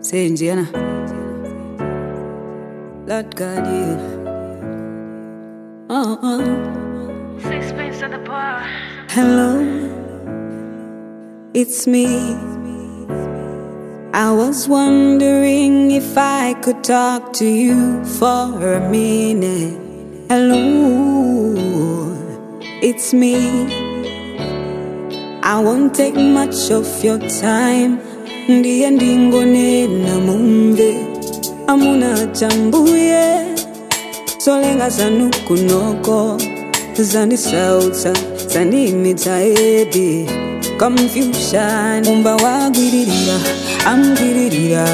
Say Indiana. Lord God, yeah. Oh, oh. Sixpence at the bar. Hello, it's me. I was wondering if I could talk to you for a minute. Hello, it's me. I won't take much of your time. Ndiye ndingonena mumve amuna chambuye solenga zanu kunoko zandisautsa zandimitsa edi confusion umba wagwiririra amgwiririra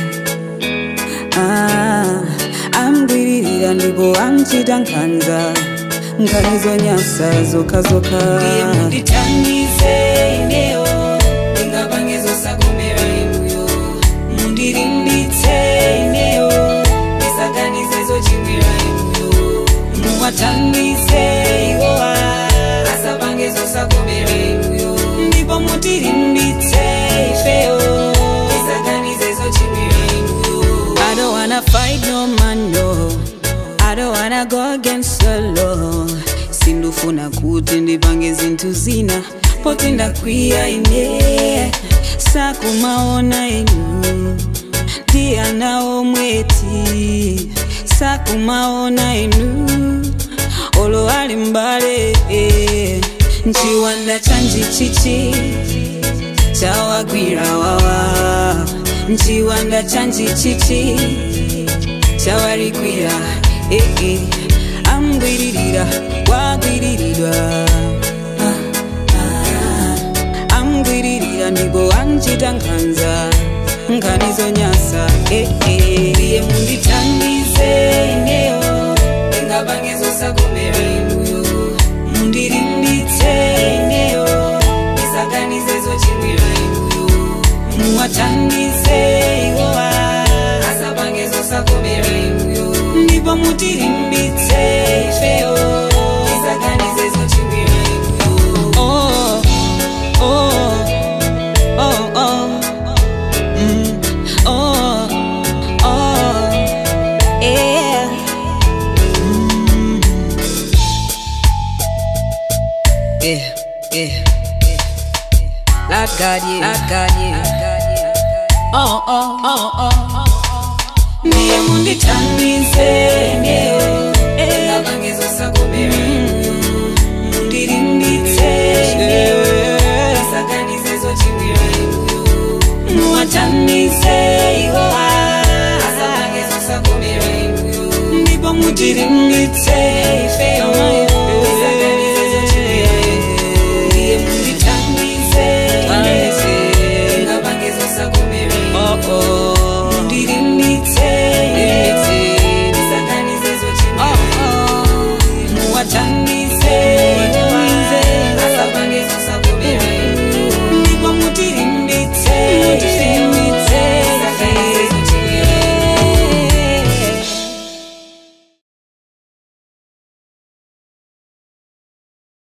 ah, amgwiririra ndipo amchita nkhanza nkhanizo nyasa zokhazoka mundithandize ineyo ndingapangezo sakomera inuyo mundilimbitse ineyo ndisaganize zochimwira inuyo muwathandize iwowa asapangezo sakomera inuyo ndipo mutilimbitse ifeyo ndisaganize zochimwira inuyo I don't wanna fight no man no I don't wanna go against the law sindufuna kuti ndipange zinthu zina poti ndakwiya ine sakumaona inu ndiyana omweti sakumaona inu olo ali mbale eh. nchiwanda chanji chichi chawagwira wawa nchiwanda chanji chichi chawarikwira eh, eh. amgwiririra wagwiririrwa ah, ah. amgwiririra ndipo anchita nkhanza nkhanizo nyasa eh, eh. iye mundithandize ineyo ndingapangezo sakomera inuyo mundilimbitse ineyo ndisaganize zochimwira inuyo muwathandize iwowa asapangezo sakomera inuyo ndipo mutilimbitse ifeyo ndisaganize zochimwira inuyo oh, oh, oh, oh. Mm, oh, oh, yeah. Mm. Yeah, yeah. Lord God, yeah. Lord God, yeah. Oh, oh, oh, oh. Ndiye mundithandize neyo Ngabangezo sakomera Mundilimbitse neyo Isaganize zochimwira inuyo Muwathandize iwowa Asabangezo sakomera inuyo Ndipo mutilimbitse ifeyo